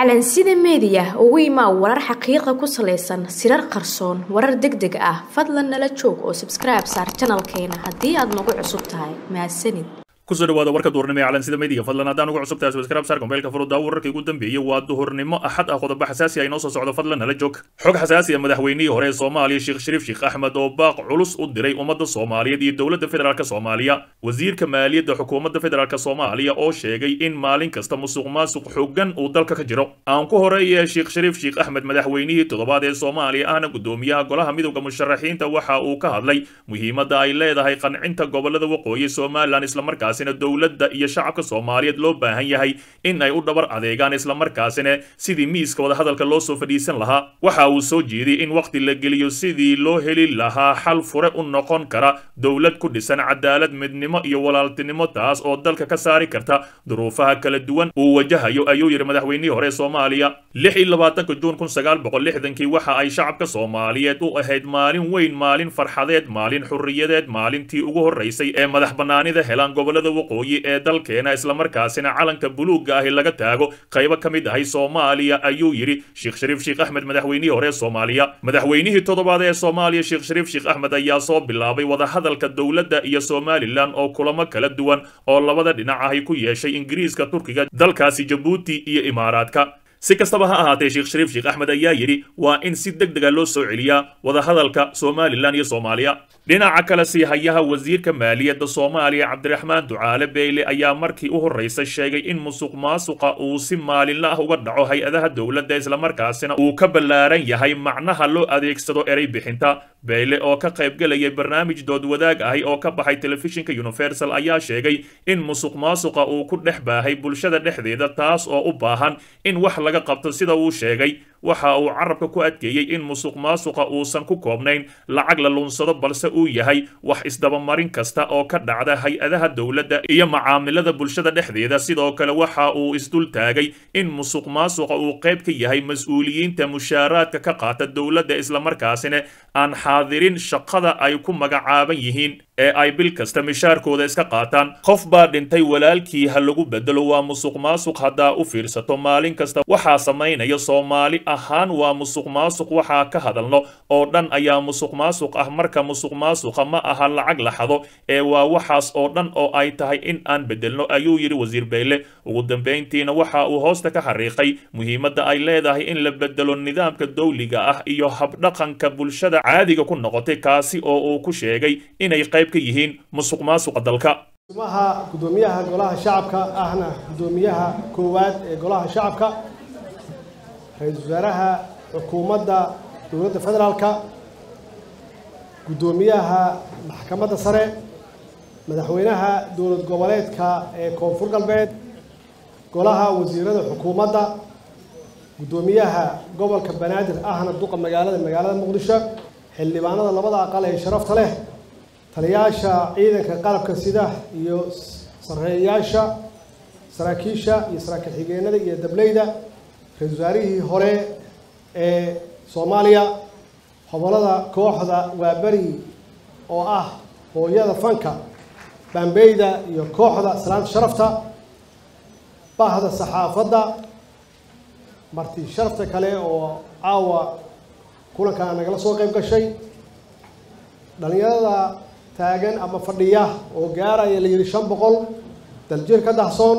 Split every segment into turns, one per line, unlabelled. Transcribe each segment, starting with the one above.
calansida meediya ugu imaa warar xaqiiqa ku salaysan sirar qarsoon warar deg deg ah fadlan nala joog oo sabskribe saar janalkeena haddii aad nagu cusub tahay mahadsanid
kusoo dhawaada warka duhurnimo ee calansida meediga fadlan haddaan ugu cusub tahay subscribe saar kombeelka furuddaa wararkii ugu dambeeyey waa duhurnimo axad ah qodobo xasaasi ah inoo soo socdo fadlan nala joog xog xasaasi ah madaxweynihii hore ee soomaaliya sheekh shariif sheekh axmed oo baaq culus u diray ummadda soomaaliyeed iyo dowladda federaalk soomaaliya wasiirka maaliyadda xukuumadda federaalk soomaaliya oo sheegay in maalin kasta musuq maasuq xooggan uu dalka ka jiro aan ku horeeye sheekh shariif sheekh axmed madaxweynihii toddobaad ee soomaaliya ahna gudoomiyaha golaha midowda musharaxiinta waxa uu ka hadlay muhiimadda ay leedahay qancinta gobolada waqooyi somalilan islamarkaasina dowladda iyo shacabka soomaaliyeed loo baahan yahay in ay u dhabar adeegaan islamarkaasina sidii miiska wadahadalka loo soo fadhiisan lahaa waxa uu soo jeediyey in wakhti la geliyo sidii loo heli lahaa xal fure u noqon kara dowlad ku dhisan cadaalad midnimo iyo walaaltinimo taas oo dalka ka saari karta duruufaha kala duwan uu wajahayo ayuu yidhi madaxweynihii hore ee soomaaliya lix iyo labaatanka juun kun sagaal boqol lixdankii waxa ay shacabka soomaaliyeed u ahayd maalin weyn maalin farxadeed maalin xurriyadeed maalintii ugu horreysay ee madax bannaanida helaan gobolada waqooyi ee dalkeena islamarkaasina calanka buluugga ahi laga taago qaybo ka mid ahay soomaaliya ayuu yidhi sheekh shariif sheekh axmed madaxweynihii hore ee soomaaliya madaxweynihii toddobaad ee soomaaliya sheekh shariif sheekh axmed ayaa soo bilaabay wadahadalka dowladda iyo somalilan oo kulamo kala duwan oo labada dhinac ahi ku yeeshay ingiriiska turkiga dalkaasi jabuuti iyo imaaraadka si kastaba ha ahaatee sheekh shariif sheekh axmed ayaa yidhi waa in si deg dega loo soo celiyaa wadahadalka somalilan iyo soomaaliya dhinaca kale sii hayaha wasiirka maaliyadda soomaaliya cabdiraxmaan ducaale beyle ayaa markii u horreysay sheegay in musuq maasuqa uu si maalinla ah uga dhaco hay-adaha dowladda islamarkaasina uu ka ballaaran yahay macnaha loo adeegsado erey bixinta beyle oo ka qaybgelayay barnaamij dood wadaag ahi oo ka baxay telefishinka universal ayaa sheegay in musuq maasuqa uu ku dhex baahay bulshada dhexdeeda taas oo u baahan in wax laga qabto sida uu sheegay waxa uu carabka ku adkeeyey in musuq maasuqa uusan ku koobnayn lacag la lunsado balse uu yahay wax isdabamarin kasta oo ka dhacda hay-adaha dowladda iyo macaamilada bulshada dhexdeeda sidoo kale waxa uu isdul taagay in musuq maasuqa uu qayb ka yahay mas-uuliyiinta mushaaraadka ka qaata dowladda islamarkaasina aan xaadirin shaqada ay ku magacaaban yihiin ee ay bil kasta mishaarkooda iska qaataan qof baa dhintay walaalkii ha lagu bedelo waa musuq maasuq haddaa u fiirsato maalin kasta waxaa samaynaya soomaali ahaan waa musuq maasuq waxaa ka hadalno oo dhan ayaa musuq maasuq ah marka musuq maasuqa ma aha lacag la xado ee waa waxaas oo dhan oo ay tahay in aan bedelno ayuu yidhi wasiir beyle ugu dambayntiina waxa uu hoosta ka xariiqay muhiimadda ay leedahay in la bedelo nidaamka dowliga ah iyo habdhaqanka bulshada caadiga ku noqotay kaasi oo uu ku sheegay inay qayb ka yihiin musuq maasuqa dalka
maha gudoomiyaha golaha shacabka ahna gudoomiyaha koowaad ee golaha shacabka ra-iisul wasaaraha xukuumadda dowladda federaalka guddoomiyaha maxkamadda sare madaxweynaha dowlad goboleedka ee koonfur galbeed golaha wasiirada xukuumadda guddoomiyaha gobolka banaadir ahna duqa magaalada magaalada muqdisho xildhibaanada labada aqal ee sharafta leh taliyaasha ciidanka qalabka sida iyo sareeyaasha saraakiisha iyo saraakiil xigeenada iyo dableyda ra-isul wasaarihii hore ee soomaaliya hobolada kooxda waaberi oo ah hooyada fanka baambeyda iyo kooxda salaanta sharafta bahda saxaafadda marti sharafta kale oo caawa kulankaa nagala soo qayb gashay dhalinyarada taagan ama fadhiya oo gaaraya la yidhi shan boqol daljir ka dahsoon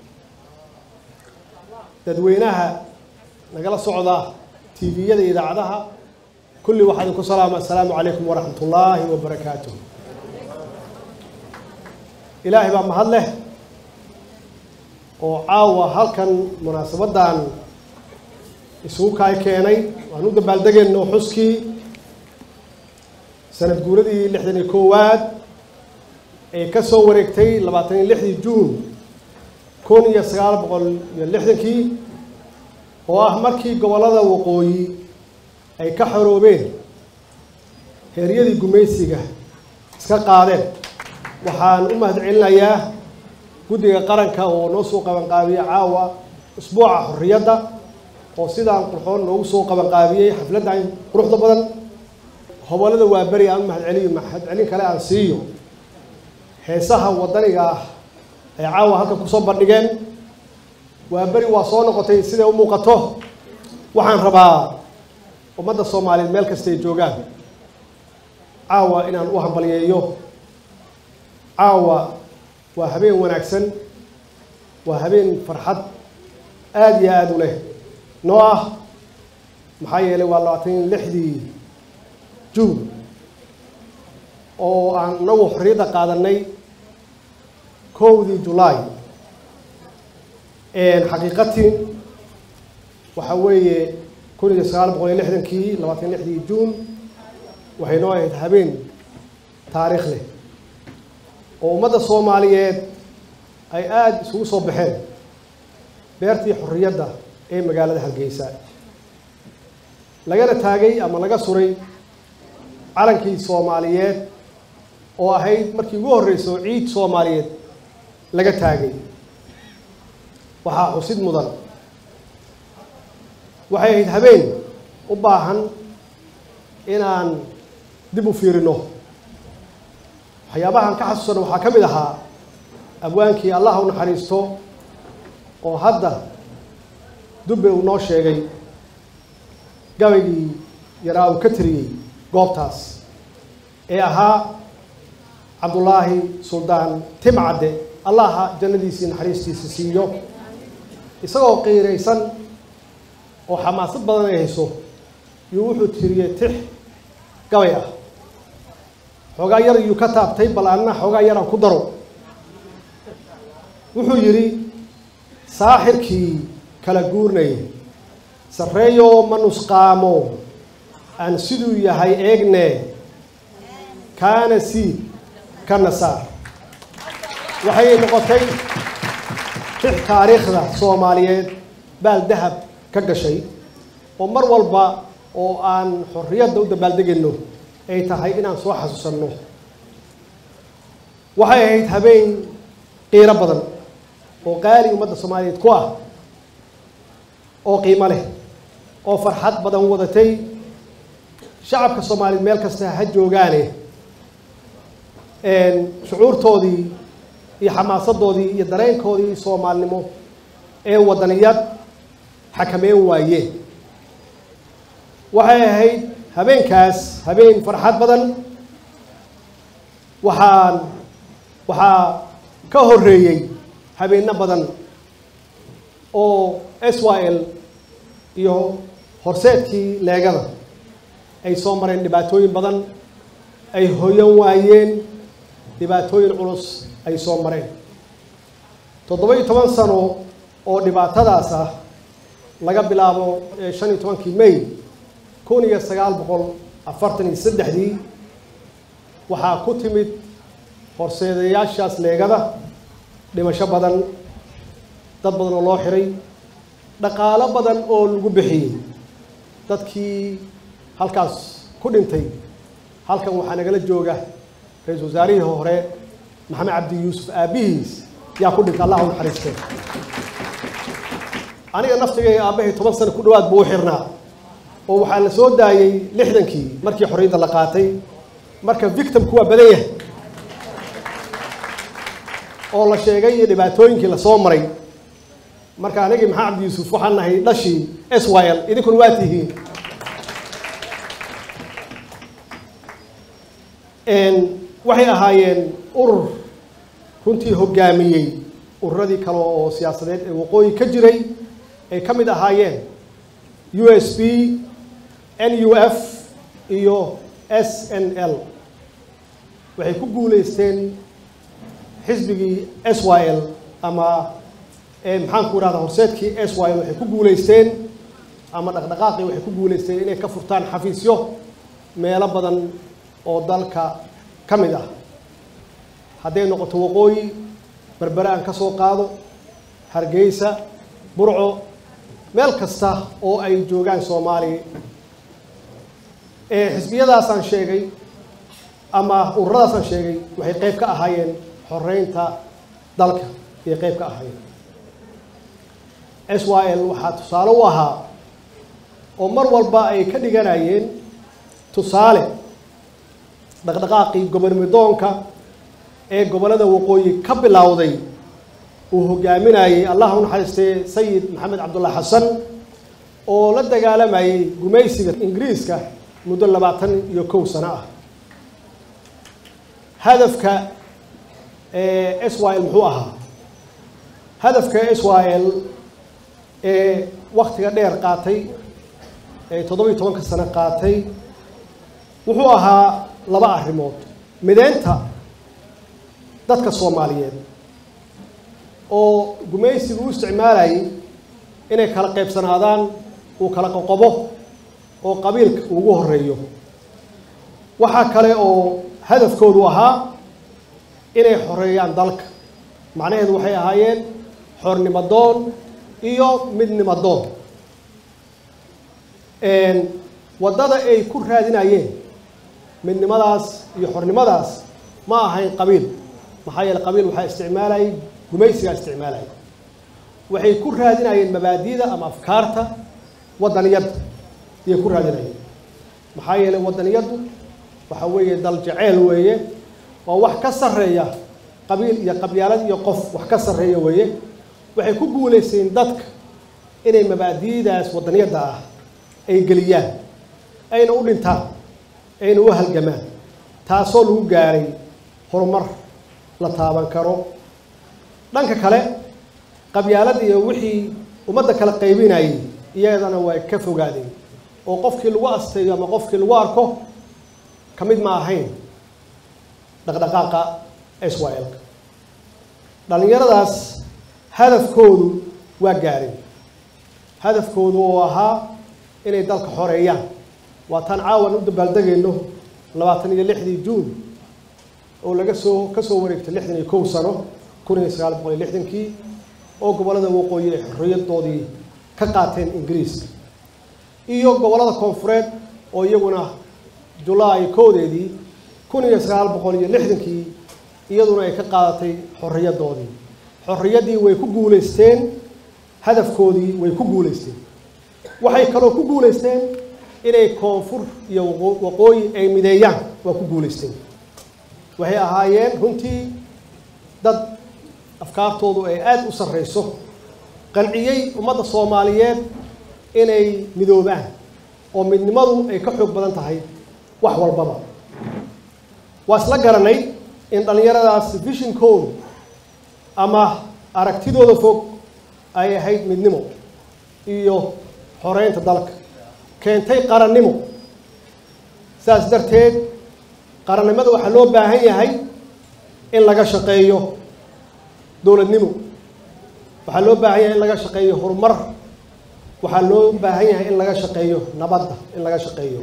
dadweynaha nagala socda tviyada iyo idaacadaha kulli waxaa idinku salaama assalaamu calaykum waraxmat ullaahi wabarakaatuh ilaahay baa mahad leh oo caawa halkan munaasabaddan isugu kaay keenay waan u dabaaldegayno xuskii sanad guuradii lixdan iyo koowaad ee ka soo wareegtay labaatan iyo lixdii juun kun iyo sagaal boqol iyo lixdankii oo ah markii gobollada waqooyi ay ka xoroobeen heeryadii gumaysiga iska qaadeen waxaan u mahad celinayaa guddiga qaranka oo noo soo qabanqaabiyey caawa usbuuca xorriyadda oo sidaan qurxoon noogu soo qabanqaabiyey xafladdan quruxda badan hobolada waa beri aan u mahadceliyo mahadcelin kale aan siiyo heesaha waddaniga ah ay caawa halkan kusoo bandhigeen waa beri waa soo noqotay siday u muuqato waxaan rabaa ummadda soomaaliyeed meel kastay joogaan caawa inaan u hambalyeeyo caawa waa habeen wanaagsan waa habeen farxad aada iyo aada u leh noo ah maxaa yeelay waa labaatan lixdii juun oo aan inagu xorriyadda qaadanay kowdii julaay xaqiiqatiin waxaa weeye kun iyo sagaal boqol iyo lixdankii labaatan lixdii juun waxay noo ahayd habeen taariikh leh oo ummadda soomaaliyeed ay aada isugu soo baxeen beertii xorriyadda ee magaalada hargeysa lagana taagay ama laga suray calankii soomaaliyeed oo ahayd markii ugu horreyso ciid soomaaliyeed laga taagay waxaa xusid mudan waxay ahayd habeen u baahan inaan dib u fiirino waxyaabahan ka xasuusano waxaa ka mid ahaa abwaankii allah u naxariisto oo hadda dubbe uu noo sheegay gabaygii yaraa uu ka tiriyey goobtaas ee ahaa cabdullaahi suldaan timcadde allaha jannadiisii naxariistiisa siiyo isagoo qiiraysan oo xamaasad badan ay hayso iyuu wuxuu tiriyey tix gabay ah xoogaa yar iyuu ka taabtay bal anna xoogaa yaraan ku daro wuxuu yidhi saaxirkii kala guurnaya sarreeyoo ma nusqaamo aan siduu yahay eegne kaana siid kana saar waxay noqotay tix taariikhda soomaaliyeed baal dahab ka gashay oo mar walba oo aan xorriyadda u dabaaldegayno ay tahay inaan soo xasuusanno waxay ahayd habeen qiiro badan oo qaali ummadda soomaaliyeed ku ah oo qiimo leh oo farxad badan wadatay shacabka soomaaliyeed meel kasta ha joogaane shucuurtoodii iyo xamaasadoodii iyo dareenkoodii soomaalinimo ee wadaniyad xakameyn waayeen waxay ahayd habeenkaas habeen farxad badan waxaan waxaa ka horreeyey habeenno badan oo s y l iyo horseedkii leegada ay soo mareen dhibaatooyin badan ay hoyan waayeen dhibaatooyin culus ay soo mareen toddoba iyo toban sano oo dhibaatadaas ah laga bilaabo shan iyo tobankii may kun iyo sagaal boqol afartan iyo saddexdii waxaa ku timid horseedayaashaas leegada dhimasho badan dad badan oo loo xiray dhaqaalo badan oo lagu bixiyey dadkii halkaas ku dhintay halkan waxaa nagala jooga ra-iisul wasaarihii hore maxamed cabdi yuusuf aabbihiis yaa ku dhintay allah u naxariistee aniga naftigay aabbahay toban sano ku dhawaad buu u xirnaa oo waxaa la soo daayey lixdankii markii xorriyadda la qaatay marka victimku waa badan yahay oo la sheegay iyo dhibaatooyinkii lasoo maray marka anigii maxamed cabdi yuusuf waxaan nahay dhashii s y l idinkuna waa tihiin waxay ahaayeen urur runtii hoggaamiyey ururadii kale oo siyaasadeed ee waqooyi ka jiray ay ka mid ahaayeen u s b n u f iyo s n l waxay ku guuleysteen xisbigii s y l ama maxaan ku idhahda horseedkii s y l waxay ku guuleysteen ama dhaqdhaqaaqii waxay ku guuleysteen inay ka furtaan xafiisyo meelo badan oo dalka ka mid ah hadday noqoto waqooyi berbere aan ka soo qaado hargeysa burco meel kasta oo ay joogaan soomaaliya xisbiyadaasaan sheegay ama ururadaasaan sheegay waxay qayb ka ahaayeen xoreynta dalka ayay qayb ka ahaayeen s y l waxaa tusaale u ahaa oo mar walba ay ka dhiganayeen tusaale dhaqdhaqaaqii gobonimidoonka ee gobollada waqooyi ka bilowday uu hogaaminayey allah u naxariistay sayid maxamed cabdulla xasan oo la dagaalamayay gumaysiga ingiriiska muddo labaatan iyo kow sano ah hadafka s y l muxuu ahaa hadafka s y l ee waktiga dheer qaatay ee toddobiyo tobanka sano qaatay wuxuu ahaa laba arrimood mideynta dadka soomaaliyeed oo gumaysiga u isticmaalayay inay kala qaybsanaadaan uu kala qoqobo oo qabiilka ugu horeeyo waxaa kale oo hadafkoodu ahaa inay xoreeyaan dalka macnaheedu waxay ahaayeen xornimo doon iyo midnimo doon waddada ay ku raadinayeen midnimadaas iyo xornimadaas ma ahayn qabiil maxaa yeele qabiil waxaa isticmaalayay gumaysigaa isticmaalaya waxay ku raadinayeen mabaadida ama afkaarta waddaniyadda ayay ku raadinayeen maxaa yeele waddaniyaddu waxa weeye dal jaceyl weeye waa wax ka sarreeya qabiil iyo qabyaalad iyo qof wax ka sarreeya weeye waxay ku guulaysteen dadka inay mabaadi'daas waddaniyadda ah ay geliyaan ayna u dhintaan ayna u halgamaan taasoo lagu gaaray horumar la taaban karo dhanka kale qabyaalada iyo wixii ummadda kala qaybinayay iyadana way ka fogaadeen oo qofkii lagu asteeyo ama qofkii lagu arko ka mid ma ahayn dhaqdhaqaaqa israel-ka dhallinyaradaas hadafkoodu waa gaareen hadafkoodu oo ahaa inay dalka xoreeyaan waa taan caawan u dabaaldegayno labaatan iyo lixdii juun oo laga soo ka soo wareegtay lixdan iyo kow sano kun iyo sagaal boqol iyo lixdankii oo gobollada waqooyi ay xorriyadoodii ka qaateen ingiriiska iyo gobollada koonfureed oo iyaguna julaay koodeedii kun iyo sagaal boqol iyo lixdankii iyaduna ay ka qaadatay xorriyadoodii xorriyaddii way ku guulaysteen hadafkoodii way ku guulaysteen waxay kaloo ku guulaysteen inay koonfur iyo waqooyi ay mideeyaan waa ku guulaysteen waxay ahaayeen runtii dad afkaartoodu ay aada u sarreyso qanciyey ummadda soomaaliyeed inay midoobaan oo midnimadu ay ka xoog badan tahay wax walbaba waa isla garanay in dhallinyaradaas vishinkoodu ama aragtidooda fog ay ahayd midnimo iyo xoreynta dalka keentay qarannimo saas darteed qarannimada waxaa loo baahan yahay in laga shaqeeyo dowladnimo waxaa loo baahan yahay in laga shaqeeyo horumar waxaa loo baahan yahay in laga shaqeeyo nabadda in laga shaqeeyo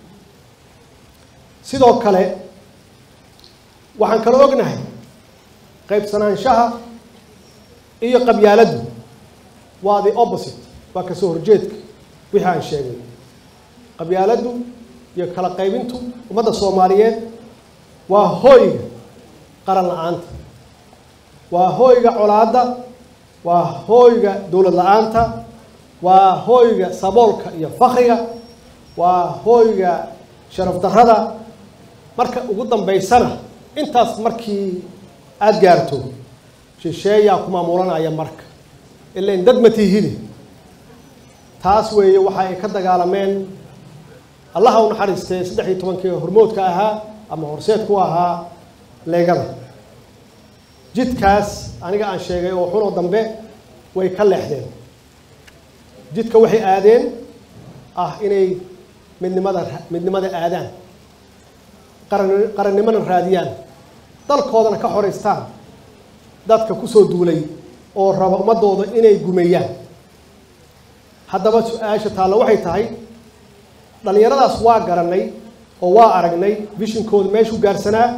sidoo kale waxaan kala ognahay qaybsanaanshaha iyo qabyaaladdu waa the opposite waa kasoo horjeedka wixii aan sheegay qabyaaladdu iyo kala qaybintu ummadda soomaaliyeed waa hooyga qaran la-aanta waa hooyga colaadda waa hooyga dowlad la-aanta waa hooyga saboolka iyo fakriga waa hooyga sharaf darrada marka ugu dambaysana intaas markii aada gaarto shisheeyaa ku maamulanaya marka ilain dad ma tiihide taas weeye waxa ay ka dagaalameen allaha u naxariistee saddex iyo tobankii hormoodka ahaa ama horseedku ahaa leegada jidkaas aniga aan sheegay oo xunoo dambe way ka leexdeen jidka waxay aadeen ah inay midnimada midnimada aadaan qaran qarannimona raadiyaan dalkoodana ka xoraystaan dadka kusoo duulay oo raba ummadooda inay gumeeyaan haddaba su-aasha taalla waxay tahay dhallinyaradaas waa garanay oo waa aragnay vishinkooda meeshuu gaarsanaa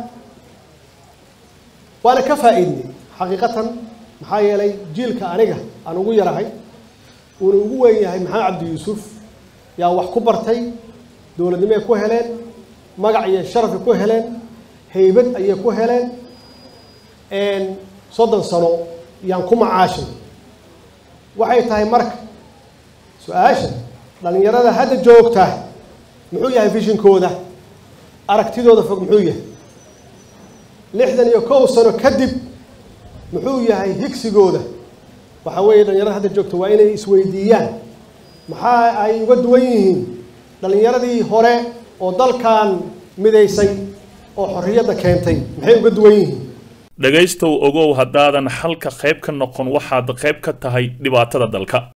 waana ka faa'iidnay xaqiiqatan maxaa yeelay jiilka aniga aan ugu yarahay uuna ugu weyn yahay maxamed cabdi yuusuf yaa wax ku bartay dowladnimo ay ku heleen magac iyo sharafay ku heleen haybad ayay ku heleen soddon sano yaan ku macaashay waxay tahay marka su-aasha dhallinyarada hadda joogta muxuu yahay vishinkooda aragtidooda fog muxuu yahay lixdan iyo kow sano kadib muxuu yahay higsigooda waxaa weeye dhallinyarada hadda joogta waa inay isweydiiyaan maxaa ay uga duwan yihiin dhallinyaradii hore oo dalkan midaysay oo xorriyadda keentay maxay uga duwan yihiin
dhegaystow ogow haddaadan xalka qayb ka noqon waxaad qayb ka tahay dhibaatada dalka